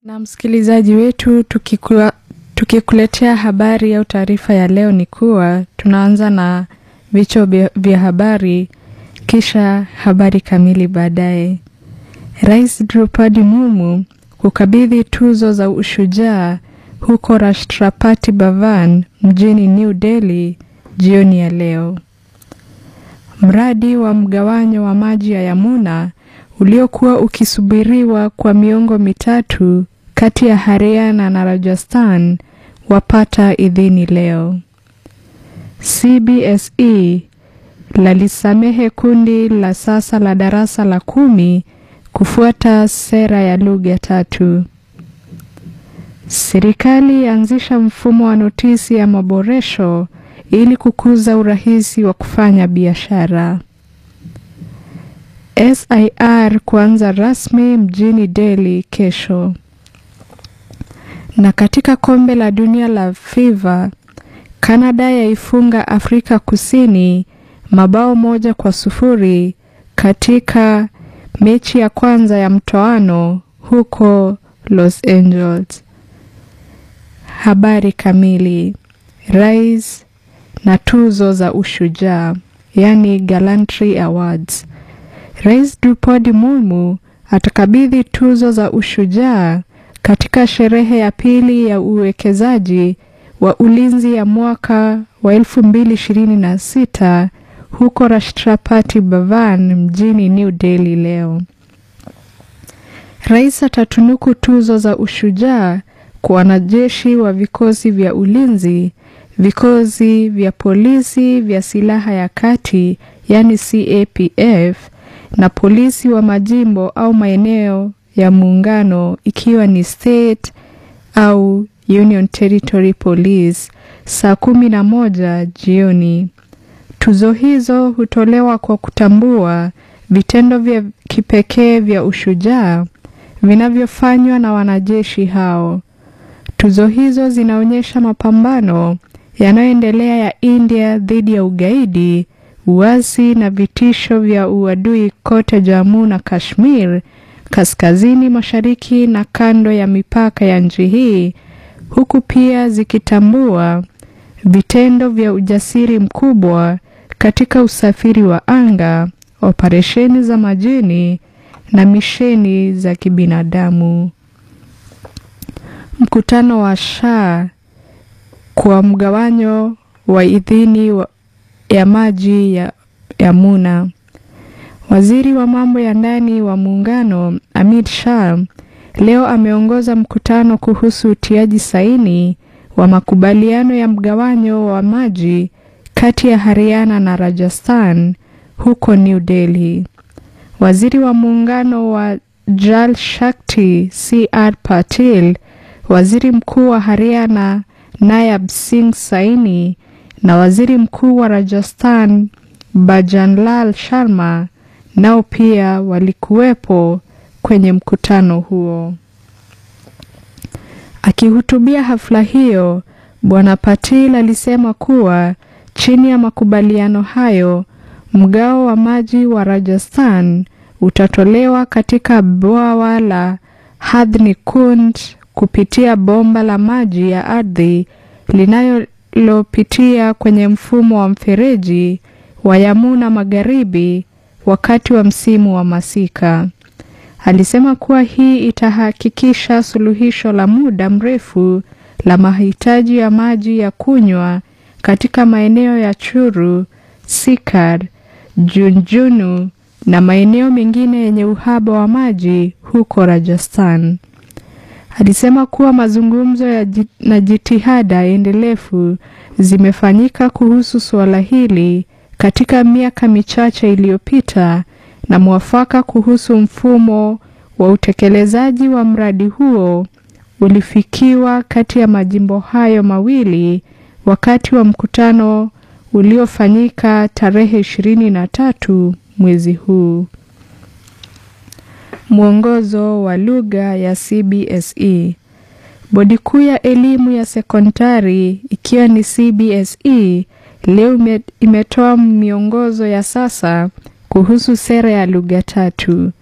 Na msikilizaji wetu, tukikua, tukikuletea habari au taarifa ya leo ni kuwa tunaanza na vichwa vya habari kisha habari kamili baadaye. Rais Draupadi Murmu kukabidhi tuzo za ushujaa huko Rashtrapati Bhavan mjini New Delhi jioni ya leo. Mradi wa mgawanyo wa maji ya Yamuna uliokuwa ukisubiriwa kwa miongo mitatu kati ya Haryana na Rajasthan wapata idhini leo. CBSE lalisamehe kundi la sasa la darasa la kumi kufuata sera ya lugha tatu. Serikali yaanzisha mfumo wa notisi ya maboresho ili kukuza urahisi wa kufanya biashara. SIR kuanza rasmi mjini Delhi kesho. Na katika kombe la dunia la FIFA, Kanada yaifunga Afrika Kusini mabao moja kwa sufuri katika mechi ya kwanza ya mtoano huko Los Angeles. Habari kamili. Rais na tuzo za ushujaa, yani Gallantry Awards. Rais Draupadi Murmu atakabidhi tuzo za ushujaa katika sherehe ya pili ya uwekezaji wa ulinzi ya mwaka wa 2026 huko Rashtrapati Bhavan mjini New Delhi leo. Rais atatunuku tuzo za ushujaa kwa wanajeshi wa vikosi vya ulinzi, vikosi vya polisi vya silaha ya kati yani CAPF na polisi wa majimbo au maeneo ya muungano ikiwa ni state au Union Territory Police saa kumi na moja jioni. Tuzo hizo hutolewa kwa kutambua vitendo vya kipekee vya ushujaa vinavyofanywa na wanajeshi hao. Tuzo hizo zinaonyesha mapambano yanayoendelea ya India dhidi ya ugaidi, uasi na vitisho vya uadui kote Jammu na Kashmir, kaskazini mashariki na kando ya mipaka ya nchi hii, huku pia zikitambua vitendo vya ujasiri mkubwa katika usafiri wa anga, operesheni za majini na misheni za kibinadamu. Mkutano wa Shah kwa mgawanyo wa idhini wa ya maji ya Yamuna. Waziri wa mambo ya ndani wa muungano Amit Shah leo ameongoza mkutano kuhusu utiaji saini wa makubaliano ya mgawanyo wa maji kati ya Haryana na Rajasthan huko New Delhi. Waziri wa muungano wa Jal Shakti CR Patil, waziri mkuu wa Haryana Nayab Singh Saini na waziri mkuu wa Rajasthan Bajanlal Sharma nao pia walikuwepo kwenye mkutano huo. Akihutubia hafla hiyo, Bwana Patil alisema kuwa chini ya makubaliano hayo, mgao wa maji wa Rajasthan utatolewa katika bwawa la Hadhni Kund kupitia bomba la maji ya ardhi linalopitia kwenye mfumo wa mfereji wa Yamuna Magharibi wakati wa msimu wa masika. Alisema kuwa hii itahakikisha suluhisho la muda mrefu la mahitaji ya maji ya kunywa katika maeneo ya Churu, Sikar, Junjunu na maeneo mengine yenye uhaba wa maji huko Rajasthan. Alisema kuwa mazungumzo ya jit, na jitihada endelevu zimefanyika kuhusu suala hili katika miaka michache iliyopita na mwafaka kuhusu mfumo wa utekelezaji wa mradi huo ulifikiwa kati ya majimbo hayo mawili wakati wa mkutano uliofanyika tarehe ishirini na tatu mwezi huu. Mwongozo wa lugha ya CBSE. Bodi kuu ya elimu ya sekondari ikiwa ni CBSE leo imetoa miongozo ya sasa kuhusu sera ya lugha tatu.